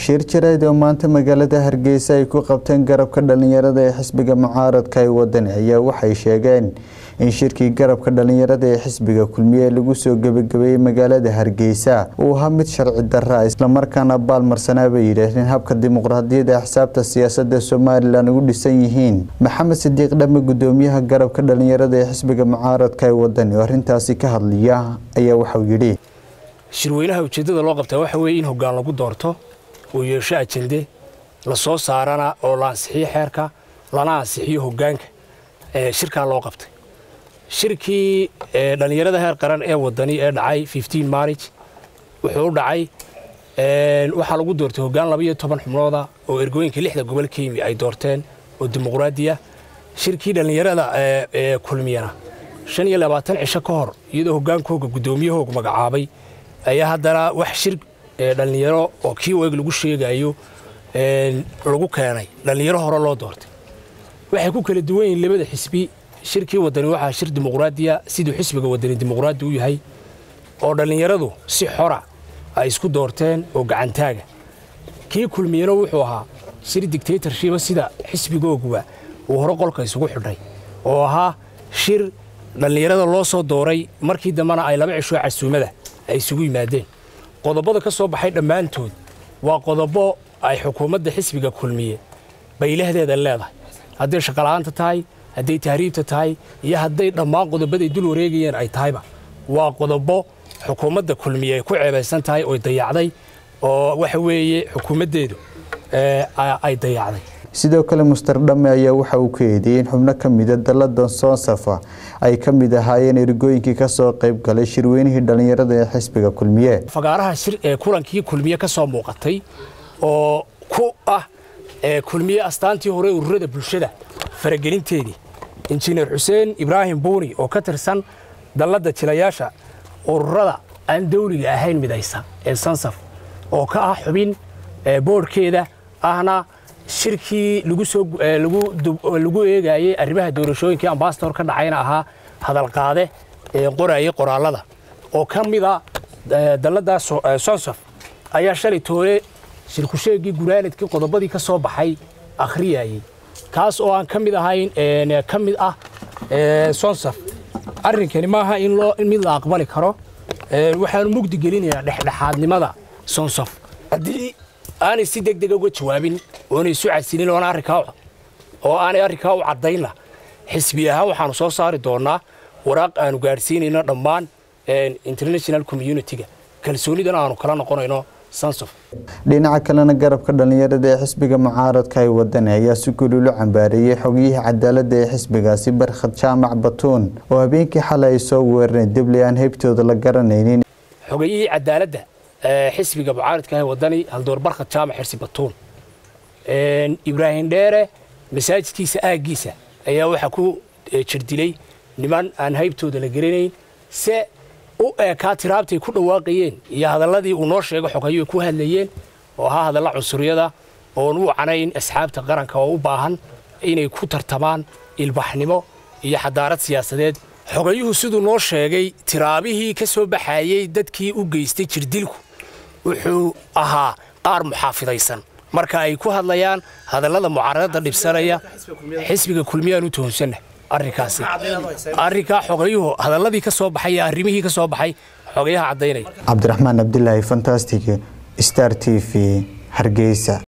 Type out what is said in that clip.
shir jarayd oo maanta magaalada hargeysa ay ku qabteen garabka dhalinyarada ee xisbiga mucaaradka ee wadani ayaa waxay sheegeen in shirkii garabka dhalinyarada ee xisbiga kulmiye lagu soo gebagabeeyey magaalada hargeysa uu ahaa mid sharci darra islamarkaana baalmarsanaa bay yidhaahdeen habka dimuqraadiyadda xisaabta siyaasada somalilan ugu dhisan yihiin maxamed sidiiq dhame gudoomiyaha garabka dhalinyarada ee xisbiga mucaaradka ee wadani oo arrintaasi ka hadliya ayaa waxauu yidhi shirweynaha ujeeddada loo qabtaa waxa weeye in hoggaan lagu doorto uu yeesho ajende la soo saarana oo la ansixiyo xeerka lana ansixiyo hoggaanka shirkaa loo qabtay shirkii dhallinyarada heer qaran ee wadani ee dhacay maarij wuxuu u dhacay waxaa lagu doortay hoggaan labaiyo toban xubnooda oo ergooyinka lixda gobol ka yimi ay doorteen oo dimuqraadiya shirkii dhallinyarada ee kulmiyana shan iyo labaatan cisho ka hor iyadoo hoggaankooga guddoomiyahooga magacaabay ayaa haddana wax shir dhallinyaro oo kii eeg lagu sheegayo lagu keenay dhallinyaro hore loo doortay waxay ku kala duwan yihiin labada xisbi shirkii wadani waxaa shir dimuqraadiya siduu xisbiga wadani dimuqraadi u yahay oo dhallinyaradu si xora ay isku doorteen oo gacantaaga kii kulmiyana wuxuu ahaa shir dictatorshiba sida xisbigooguba uu hore qolka isugu xidhay oo ahaa shir dhallinyarada loo soo dooray markii dambena ay laba cishoo casuumada ay isugu yimaadeen qodobada ka soo baxay dhammaantood waa qodobo ay xukuumadda xisbiga kulmiye baylahdeeda leedahay hadday shaqola'aanta tahay hadday tahriibta tahay iyo hadday dhammaan qodobaday dul wareegayeen ay tahayba waa qodobo xukuumadda kulmiye ay ku ceebaysan tahay oy dayacday oo waxa weeye xukuumaddeedu ay dayacday sidoo kale muster dhame ayaa waxa uu ka eedeeyey in xubno ka mida daladan soonsafa ay ka mid ahaayeen ergooyinkii ka soo qayb galay shirweynihii dhallinyarada ee xisbiga kulmiye fagaaraha shir ee kulankii kulmiye ka soo muuqatay oo ku ah kulmiye astaantii hore ururada bulshada faragelinteedii injineer xuseen ibraahim buuni oo ka tirsan dalladda jilayaasha ururada aan dawliga ahayn midaysa ee sansaf oo ka ah xubin boodhkeeda ahna shirkii lagu eegayey arrimaha doorashooyinkii ambasador ka dhacayna ahaa hadalqaade ee qorayay qoraallada oo ka mida dalladda sonsaf ayaa shalay toole shirkusheegii guraaladkii qodobadii ka soo baxay akhriyayey kaas oo aan ka mid ahayn ka mid ah sonsaf arrinkani maaha in mid la aqbali karo waxaanu mugdi gelinayaa dhexdhexaadnimada sonsaf haddii aanay si deg dega uga jawaabin oonay isu casilin oo aanay arrinkaa u caddaynna xisbi ahaan waxaanu soo saari doonnaa waraaq aanu gaadhsiinayno dhammaan international communitiga kalsoonidana aanu kala noqonayno sansof dhinaca kalena garabka dhallinyarada ee xisbiga mucaaradka ay wadani ayaa si gululo cambaareeyey xogiyihii cadaaladda ee xisbigaasi barkhad jaamac batuun oo habeenkii xalay ay soo weerareen dibli aan heybtooda la garanaynin xogayihii cadaaladda xisbiga mucaaradka ee wadani haldoor barkhad jaamac xirsi batuun ibraahim dheere masaajidkiisa aaggiisa ayaa waxaa ku jirdilay niman aan haybtooda la garanayn se u eekaa tiraabtay ku dhawaaqayeen iyo hadalladii uu noo sheego xogayo ku hadlayeen oo ahaa hadalla cunsuriyada oon u canayn asxaabta qaranka oo u baahan inay ku tartamaan ilbaxnimo iyo xadaarad siyaasadeed xogayuhu siduu noo sheegay tiraabihii ka soo baxayey dadkii u geystay jirdilku wuxuu ahaa qaar muxaafidaysan marka ay ku hadlayaan hadallada mucaaradada dhibsanaya xisbiga kulmiyaan u tuhunsanna arrinkaasi arrinkaa xogayuhu hadalladii ka soo baxay iyo arrimihii ka soo baxay xogayaha caddaynaya cabdiraxmaan cabdilaahi fantastic star t v hargeysa